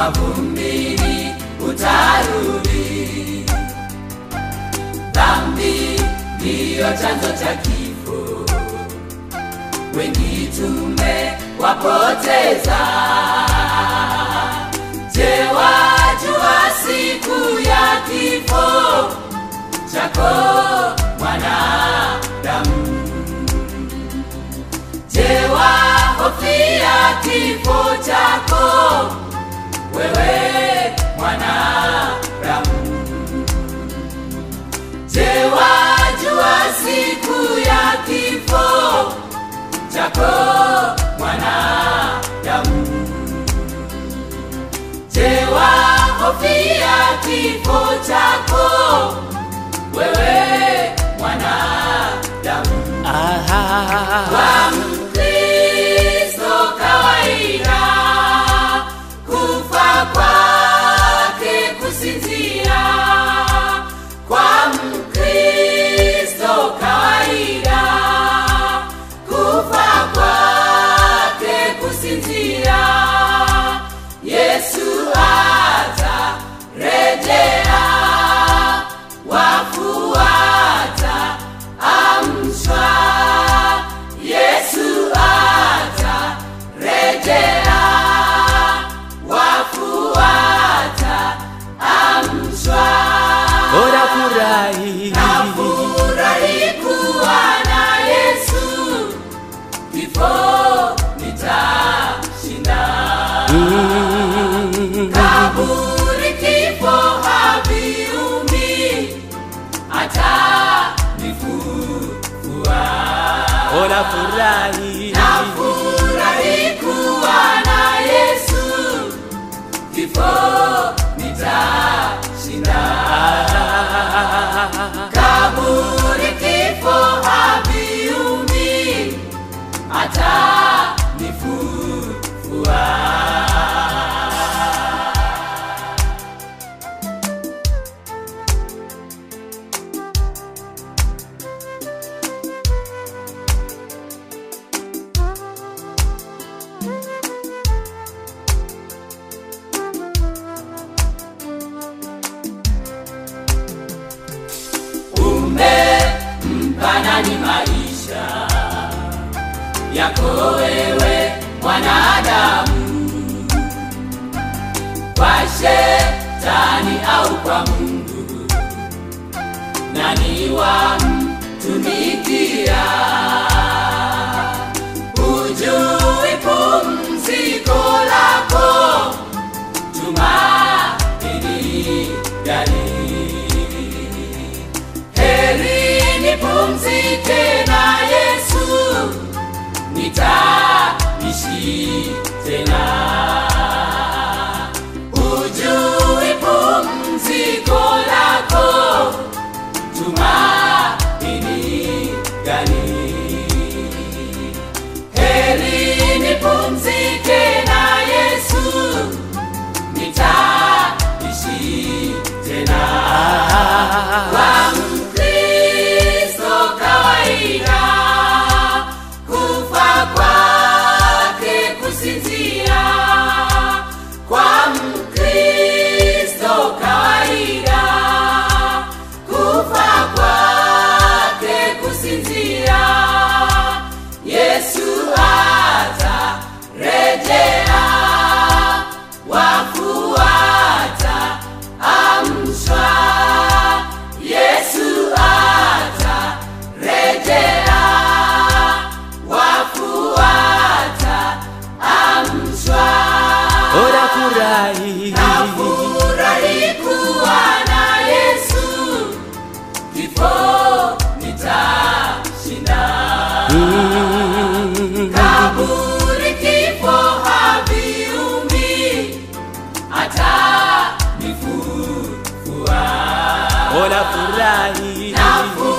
mavumbini utarudi. Dhambi ndiyo chanzo cha kifo, wengi tumewapoteza. Je, wajua siku ya kifo chako mwanadamu? Je, wahofia kifo chako wewe mwanadamu? Je, wajua siku ya kifo chako mwanadamu? Je, wahofia kifo chako wewe mwanadamu? Kwa Mkristo kawaida, kufa kwake kusinzia. Kwa Mkristo kawaida, kufa kwake kusinzia. Yesu atarejea, wafu wataamshwa. Yesu atarejea, wafu wataamshwa. Bora furahi Nafurahi kuwa na Yesu, kifo nitashinda. Kaburi kifo haviumi, atanifufua. Bora furahi Nafurahi kuwa na Yesu, kifo nitashinda. Kaburi kifo haviumi, atanifufua. umempa nani maisha yako wewe mwanadamu, kwa shetani au kwa Mungu? Nani wamtumikia? Hujui pumziko lako, tumaini gani? Heri nipumzike na Yesu, nitaishi tena. Ujui pumziko lako, tumaini gani? Heri nipumzike na Yesu, nitaishi tena. Kwa Mkristo kawaida, kufa kwake kusinzia. Kwa Mkristo kawaida, kufa kwake kusinzia. Yesu atarejea, wafu wataamshwa. Yesu atarejea, wafu wataamshwa. Bora furahi Nafurahi kuwa na Yesu, kifo nitashinda. Kaburi kifo haviumi, atanifufua. Bora furahi Nafurahi